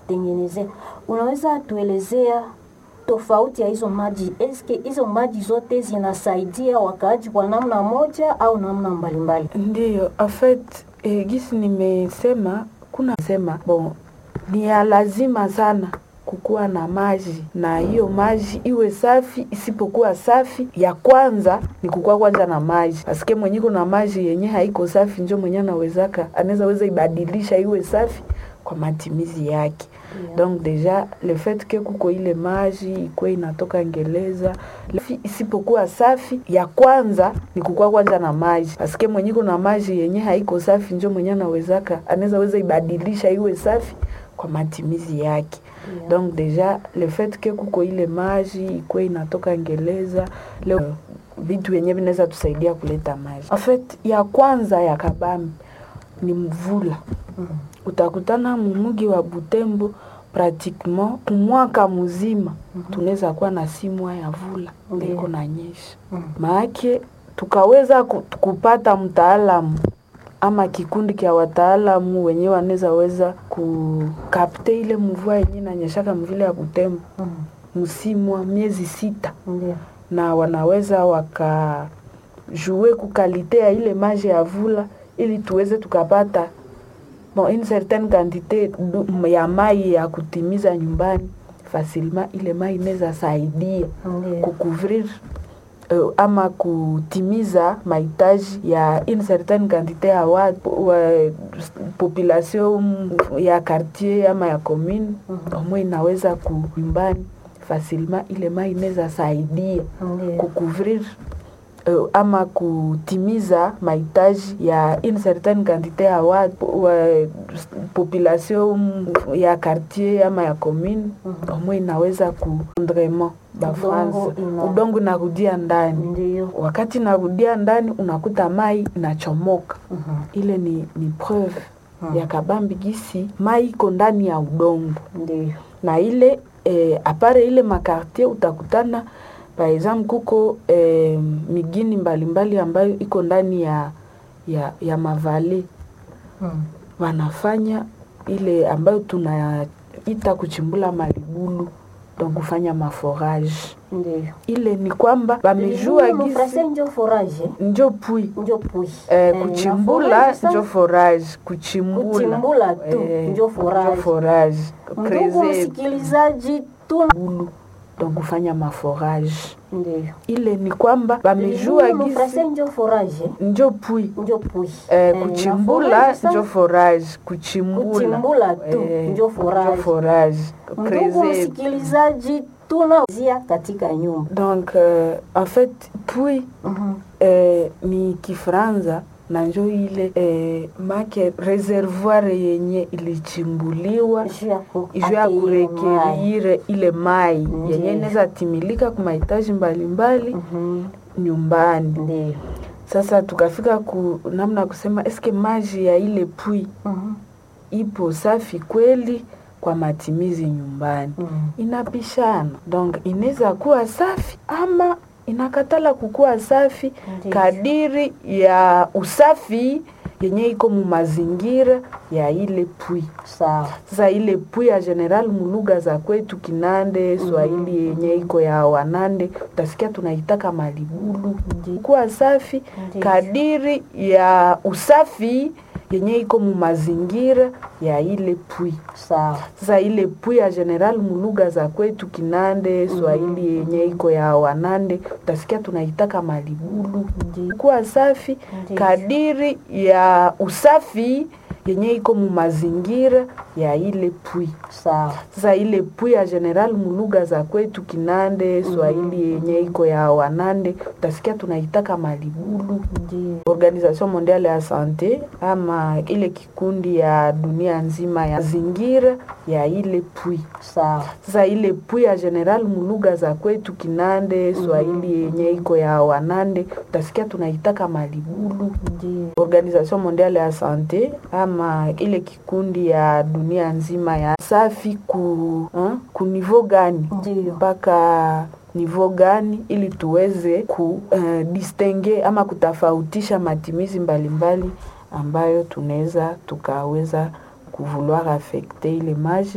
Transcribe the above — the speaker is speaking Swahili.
kujitengenezea. Unaweza tuelezea tofauti ya hizo maji? Eske hizo maji zote zinasaidia wakaaji kwa namna moja au namna mbalimbali? Ndiyo, en fait eh, gisi nimesema kuna sema bon, ni ya lazima sana kukuwa na maji na hiyo maji iwe safi. Isipokuwa safi, ya kwanza ni kukuwa kwanza na maji, asike mwenye kuna maji yenye haiko safi, njo mwenye anawezaka anaweza weza ibadilisha iwe safi kwa matimizi yake. Yeah. Donc deja le fait que kuko ile maji ikwe inatoka Ngereza Lafi- isipokuwa safi, ya kwanza ni kukuwa kwanza na maji, asike mwenye kuna maji yenye haiko safi, njo mwenye anawezaka anaweza weza ibadilisha iwe safi kwa matimizi yake. Yeah. Donc deja le fait que kuko ile maji ikwe inatoka Ngereza leo vitu vyenye vinaweza tusaidia kuleta maji. En fait ya kwanza ya kabambi ni mvula Mm. utakutana mumugi wa Butembo pratiquement kumwaka mzima tunaweza kuwa na simwa ya vula Ndiyo. iko na nyesha Mm. maake tukaweza ku- kupata mtaalamu ama kikundi kya wataalamu wenyewe wanaweza weza kukapte ile mvua yenyewe inanyeshaka mvile ya Butembo Mm. msimwa miezi sita Ndiyo. na wanaweza wakajue kukalite ya ile maji ya vula ili tuweze tukapata bon, une certaine quantité du- ya mai ya kutimiza nyumbani facilement. Ile mai inaweza saidia Ndiyo. kukuvrir uh, ama kutimiza mahitaji ya une certaine quantité ya watu wa population ya quartier ama ya commune Mhm. omwe inaweza ku nyumbani facilement. Ile mai inaweza saidia Ndiyo. kukuvrir uh, ama kutimiza mahitaji ya une certaine quantité ya watu wa population ya quartier ama ya commune Mhm. omwe inaweza ku rendement bafransa Udongo ina- udongo inarudia ndani Ndiyo. wakati inarudia ndani unakuta mai inachomoka Mhm. ile ni, ni preuve Mhm. ya kabambi gisi mai iko ndani ya udongo Ndiyo. na ile eh, apare ile makartier utakutana par exemple kuko eh, migini mbalimbali ambayo iko ndani ya ya, ya mavale Mm. wanafanya ile ambayo tunaita kuchimbula malibulu donc kufanya maforage Ndiyo. ile ni kwamba wamejua Libulu gisi mufrase njo forage njo pui njo pui eh, Eh, kuchimbula na forage njo sasa, forage kuchimbula kuchimbula tu eh, njo forage. forage Ndugu creuser msikilizaji, tuna bulu donc kufanya maforage ndiyo ile ni kwamba wamejua Libulu gisi mufrase njo forage njo pui njo pui eh, na kuchimbula forage sasa, njo forage kuchimbula kuchimbula tu eh, njo forage. forage Ndugu creuser msikilizaji, tunazia katika nyumba donc euh, en fait pui Mhm. eh, ni kifranza na njo ile eh, make reservoir yenye ilichimbuliwa Juu ya ku- juu ya ate ile mai. kurekerire ile mai Ndiyo. yenye inaweza timilika kwa mahitaji mbalimbali Mhm. nyumbani. Ndiyo. Sasa tukafika ku namna ya kusema eske maji ya ile pui Mhm. ipo safi kweli kwa matimizi nyumbani? Mhm. Inapishana, donc inaweza kuwa safi ama inakatala kukuwa safi Ndiyo. kadiri ya usafi yenye iko mu mazingira ya ile pui. Sawa. Sasa ile pui ya general mulugha za kwetu Kinande, Swahili yenye iko ya Wanande, utasikia tunaitaka malibulu Ndiyo. kuwa safi Ndiyo. kadiri ya usafi yenye iko mu mazingira ya ile pui. Sawa. Sasa ile pui ya general mulugha za kwetu Kinande, Swahili yenye iko ya Wanande, utasikia tunaitaka malibulu Ndiyo. kuwa safi Ndiyo. kadiri ya usafi yenye iko mu mazingira ya ile pui. Sawa. Sasa ile pui ya general mulugha za kwetu Kinande, Swahili yenye iko ya Wanande, utasikia tunaitaka malibulu. Ndiyo. Organisation Mondiale ya Sante ama ile kikundi ya dunia nzima ya zingira ya ile pui. Sawa. Sasa ile pui ya general mulugha za kwetu Kinande, Swahili yenye iko ya Wanande, utasikia tunaitaka malibulu. Ndiyo. Organisation Mondiale ya Sante ama ile kikundi ya dunia nzima ya safi ku, ha, ku niveau gani Ndiyo. mpaka niveau gani ili tuweze ku uh, distingue ama kutofautisha matimizi mbalimbali ambayo tunaweza tukaweza kuvouloir affecte ile maji